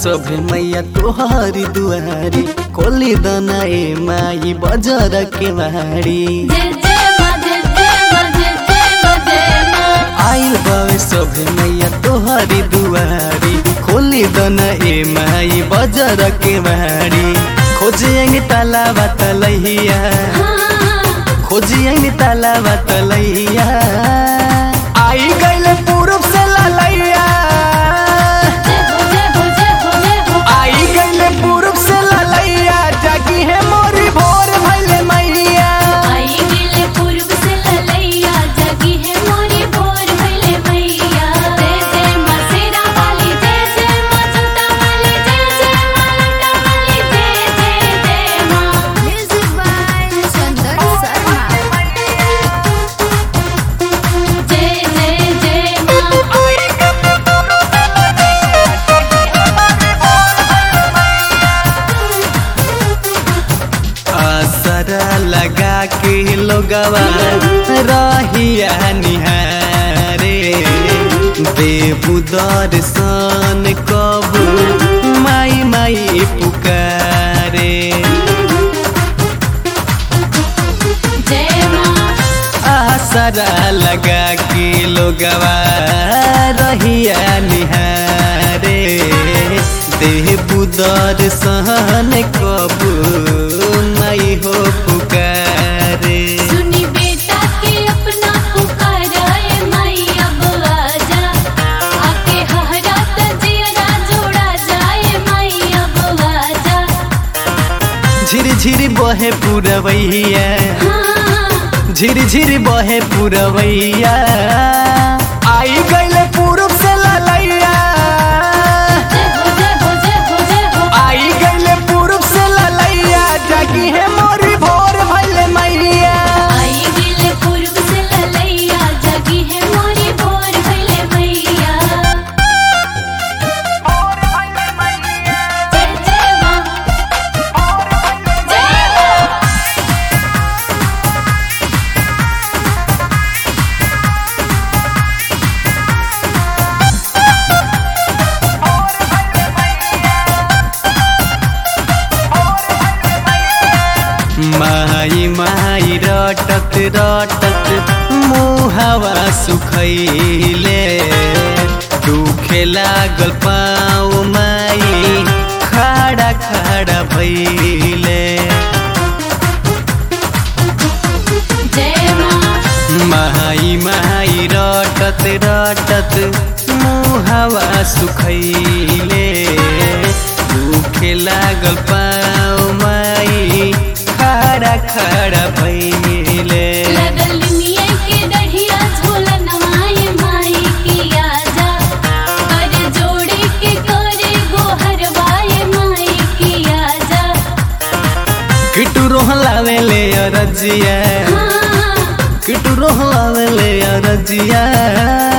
सभे मैया तोहारी दुआरी खोली दना ए माई बजर के मारी जय जय माँ जय जय माँ जय जय माँ जय माँ आइल बावे सभे मैया तोहारी दुआरी खोली दना ए माई बजर के मारी खोजियंग ताला बतलैया खोजियंग ताला बतलैया आई गइल पूरब से ललैया जय हो जय हो जय हो जय हो आई गइले पूरब से ललैया जागी है मोरी भोर भइले मैया आई गिले पूर्व से ललैया जगी है मोरी भोर भइले मैया जय जय माँ शेरा वाली जय जय माँ जोता वाली जय जय माँ लटा वाली जय जय जय माँ Music by Chandan Sharma. जय जय जय माँ असरा लगा के लोगवा रहिया निहारे देबू दर्शन कबू माई माई पुकारे जय माँ आसरा लगा के लोगवा रहिया निहारे देबू दर्शन कबू माई हो पुकारे सुनी बेटा के अपना पुकाराए माई अब आजा आके हहरा तजियरा जोड़ा जाए माई अब आजा झिर झिर बहे पुरवैया हाँ झिर झिर बहे पुरवैया आई गइले पूरब से ललैया जय हो जय हो जय हो जय हो आई गइले पूरब से ललैया जागी है मोरी भोर भइले मैया आई गिले पूर्व से ललैया जगी है मोरी भोर भइले मैया जय जय माँ जय माँ माई माई रटत रटत मुहावा सुखैले दुखे लागल पाऊ माई खड़ा खड़ा भैले जय माँ माई माई रटत रटत मुहावा सुखैले दुखे लागल पाऊ माई खड़ा खड़ा भैले लगल मिया के दढ़िया झोला नवाए माई की आजा कर जोड़े के करे गोहर वाए माई की आजा किटू रोहलावे ले अरजिया हाँ किटू रोहलावे ले अरजिया